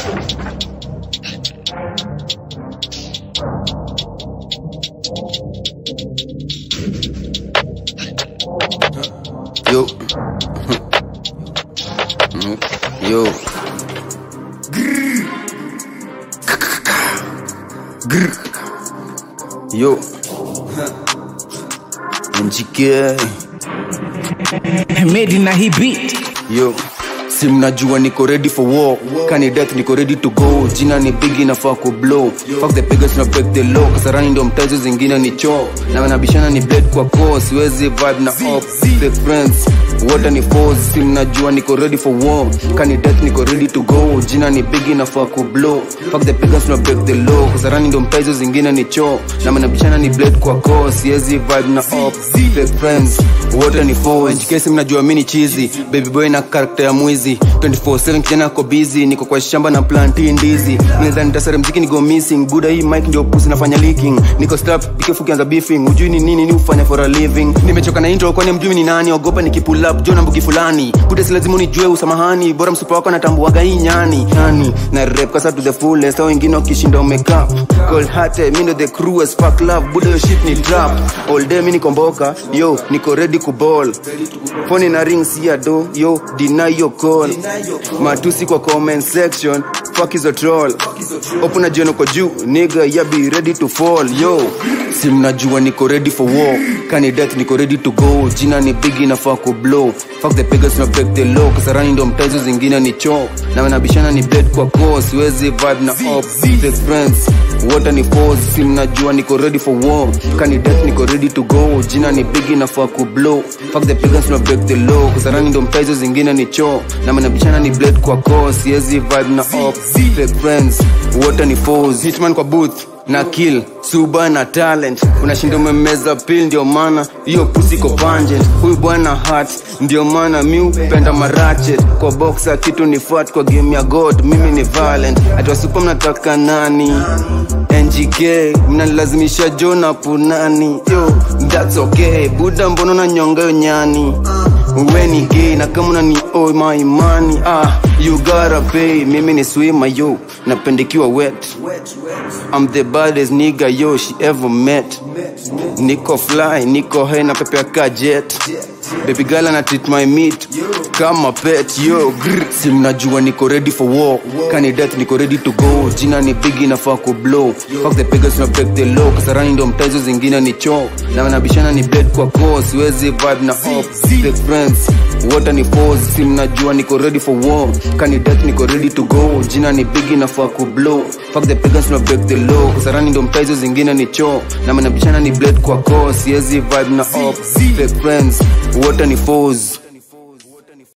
Yo. Yo. Grr. Yo. NGK. made na hii beat Yo. Si mnajua niko ready for war kani death niko ready to go jina ni bigi nafaa ku blow fuck the biggest na break the law kasarani ndio mtazo zingine ni choo na wanabishana ni blade kwa core siwezi vibe na op the friends wote ni foes si mnajua niko ready for war kani death niko ready to go jina ni bigi nafaa ku blow fuck the biggest na break the law kasarani ndio mtazo zingine ni choo na wanabishana ni blade kwa core siwezi vibe na op the friends wote ni foes kesi mnajua mimi ni chizi baby boy na karakta ya mwizi 24/7 kijana ako busy niko kwa shamba na planti ndizi naweza nitasare mziki niko missing buda hii mic ndio pusi nafanya leaking niko strap bikefu kianza beefing ujui ni nini ni ufanya for a living nimechoka na intro kwani mjui ni nani ogopa nikipull up jo na mbuki fulani buda si lazima unijue usamahani bora msupa wako natambuaga hii nyani nyani na rap kasa to the fullest au wengine wakishinda umeka cold hearted mimi ndo the crew as fuck love buda yo shit ni trap all day mimi nikomboka yo niko ready kuball phone na ring si ya do yo deny your call matusi kwa comment section fuck is a troll open na jioni kwa juu nigga ya be ready to fall yo si mnajua niko ready for war kani death niko ready to go jina ni bigi nafaa ku blow fuck the biggest na break the law kasarani ndo mtazo zingine ni choo na wanabishana ni blade kwa core siwezi vibe na op the friends wote ni foes si mnajua niko ready for war kani death niko ready to go jina ni bigi nafaa ku blow fuck the biggest na break the law kasarani ndo mtazo zingine ni choo na wanabishana ni blade kwa core siwezi vibe na op the friends wote ni foes hitman kwa booth na kill suba na talent unashinda umemeza pil ndio maana hiyo pusi iko pungent huyu bwana hat ndio maana mi upenda marachet kwa boxa kitu ni fat kwa game ya god mimi ni violent atiwasupa mnataka nani ngk mnalazimisha jona punani yo thats okay buda mbono na nyonga yo nyani weni gay na kama unani oh my money ah you gotta pay mimi ni swima yo napendekiwa wet I'm the baddest nigga yo she ever met niko fly niko high na pepe ka jet baby girl ana treat my meat kama pet yo grr. si mnajua niko ready for war kani death niko ready to go jina ni bigi nafaa ku blow fuck the biggest na break the law kasarani ndo mtazo zingine ni choo na wanabishana ni blade kwa core siwezi vibe na op the friends wote ni foes si mnajua niko ready for war kani death niko ready to go jina ni bigi nafaa ku blow fuck the biggest na break the law kasarani ndo mtazo zingine ni choo na wanabishana ni blade kwa core siwezi vibe na op the friends wote ni foes